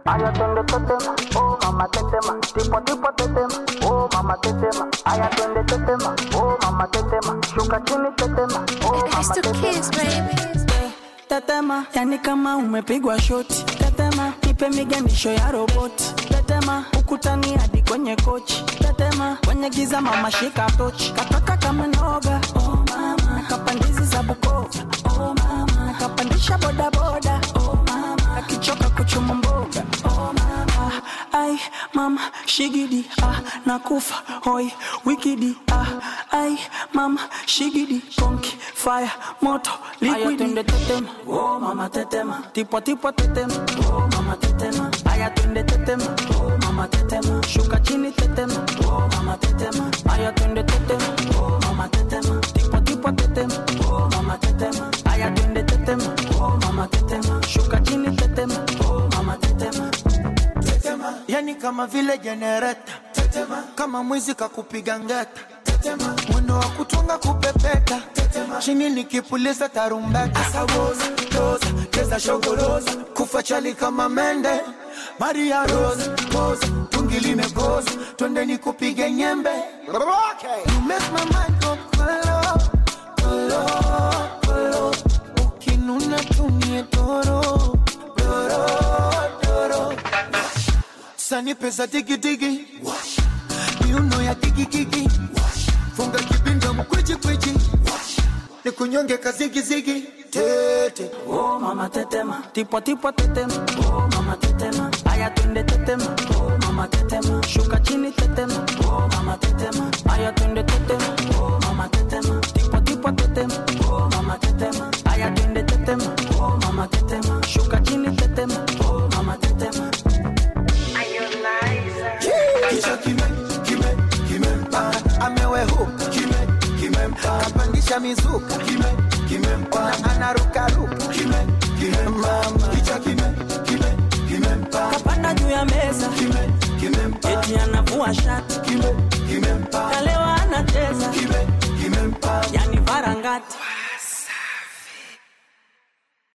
aya twende tetema, oh mama tetema, tipo tipo tetema, oh mama tetema, aya twende tetema, oh mama tetema, shuka chini tetema, oh It's mama the tetema. kids, baby. tetema yani kama umepigwa shoti tetema nipe miganisho ya roboti tetema ukutani hadi kwenye kochi tetema kwenye giza mama shika tochi kataka kama noga oh mama kapandizi za bukova oh mama kapandisha bodaboda oh mama akichoka kuchuma mboga oh mama ai mama shigidi ah nakufa hoi wikidi ah ai mama shigidi konki fire moto liquidi twende tetema oh mama tetema tipo tipo tetema oh mama tetema aya twende tetema oh mama tetema shuka chini tetema oh mama tetema aya twende tetema oh mama tetema tipo tipo tetema oh mama tetema aya twende tetema oh mama tetema shuka chini tetema oh mama tetema tetema yani kama vile jenereta tetema kama mwizi kakupiga ngeta tetema mwendo wa kutunga kupepeta tetema chini nikipuliza tarumbeta asawoza toza cheza shogoroza kufa chali kama mende maria rosa poza tungi limekoza twende nikupige nyembe okay. you make my mind go kolo kolo kolo ukinuna tumie doro doro doro sani pesa digidigi miuno ya digigigi funga kibinda mkwijikwiji ni kunyonge kazigizigi tete oh mama tetema tipo tipo tetema oh mama tetema aya twende tetema oh mama tetema shuka chini tetema oh mama tetema aya twende tetema oh mama tetema tipo tipo tetema oh mama tetema aya twende tetema oh mama tetema shuka chini tetema oh mama tetema kichwa kime kime kimempa amewehuka kime kimempa kapandisha mizuka kime kimempa anarukaruka kime kimempa kichwa kime kime kimempa kapanda juu ya meza kime kimempa eti anavua shati kime kimempa na leo